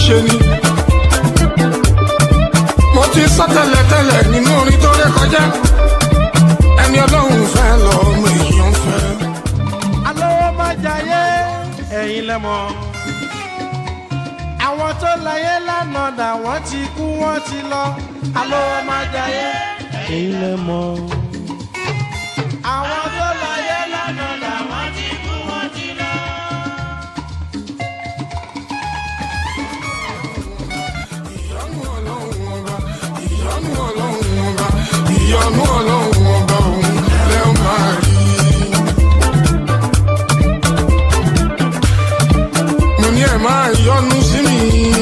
ṣe ni. mo ti sọ tẹ́lẹ̀tẹ́lẹ̀ nínú orin tó ré kọjá ẹni ọlọ́run fẹ́ lọ́mọ èèyàn fẹ́. alówó má jayé ẹ̀yin lẹ́mọ̀. àwọn tó láyé lánàá dà wọ́n ti kú wọ́n ti lọ. alówó má jayé ẹ̀yin lẹ́mọ̀. àwọn tó láyé lánàá dà wọ́n ti kú wọ́n ti lọ. ìyanu ọlọ́run ọba ìyanu ọlọ́run ọba ìyanu ọlọ́run ọba òun lẹ́ ó máa rí. mo ní ẹ máa yọnu sí mi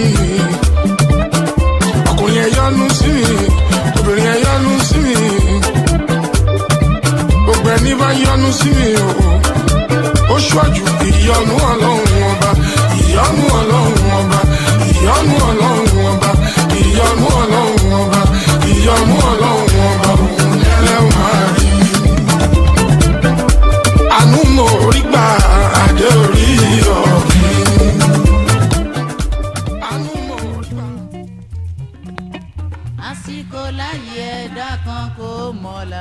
ọkùnrin ẹ yọnu sí mi obìnrin ẹ yọnu sí mi gbogbo ẹni bá yọnu sí mi o ó ṣíwájú ìyọnu ọlọ́run ọba ìyọnu ọlọ́run ọba ìyọnu ọlọ́run ọba ìyọnu ọlọ́run ọba ìyọnu ọlọ́run ọba òun lẹ́wọ̀n máa rí. àánú mo rí gbà adé orí ọ̀gbìn. àánú mo rí gbà. àsìkò láyé ẹ̀dá kan kò mọ̀la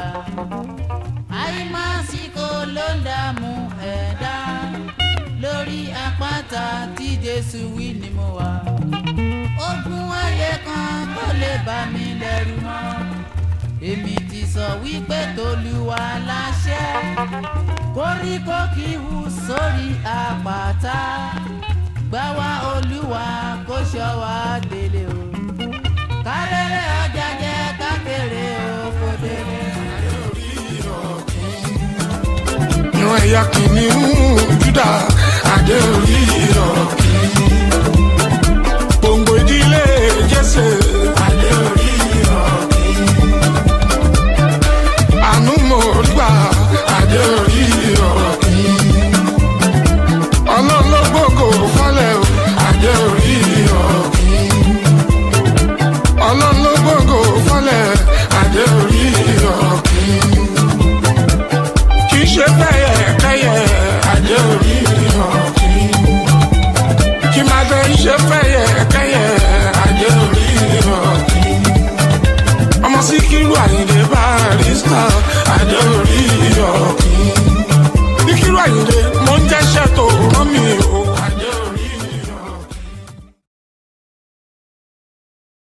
àìmásìkò ló ń dààmú ẹ̀dá lórí àpáta tí jésù wí ni mo wà ogun ayé kan kò lè bà mí lẹ́rù mọ́ èmi ti sọ wípé tolúwa láṣẹ koríko kì í hù sórí àpáta gbà wá olúwa kó ṣọ́ wa délé o kárẹ́rẹ́ ọjà jẹ́ kákéré oko délé. ìran ẹ̀yà kìnìún júdà adé orí ọ̀gbìn. gbòǹgbò ìdílé jésè adé orí ọ̀gbìn. àánú mo rí gbà adé orí ọ̀gbìn. ọlọ́run ló gbòǹgò fọ́lẹ̀ o adé orí ọ̀gbìn. ọlọ́run ló gbòǹgò fọ́lẹ̀ adé orí ọ̀gbìn kì í ṣe bẹ́yẹ kẹ́yẹ adé orí ọ̀gbìn. kì máa bẹ ṣe bẹ́yẹ kẹ́yẹ adé orí ọ̀gbìn. ọmọ síkírù àyìndé barista adé orí ọ̀gbìn. síkírù àyìndé mo ń jẹ́ṣẹ́ tó rán mi o.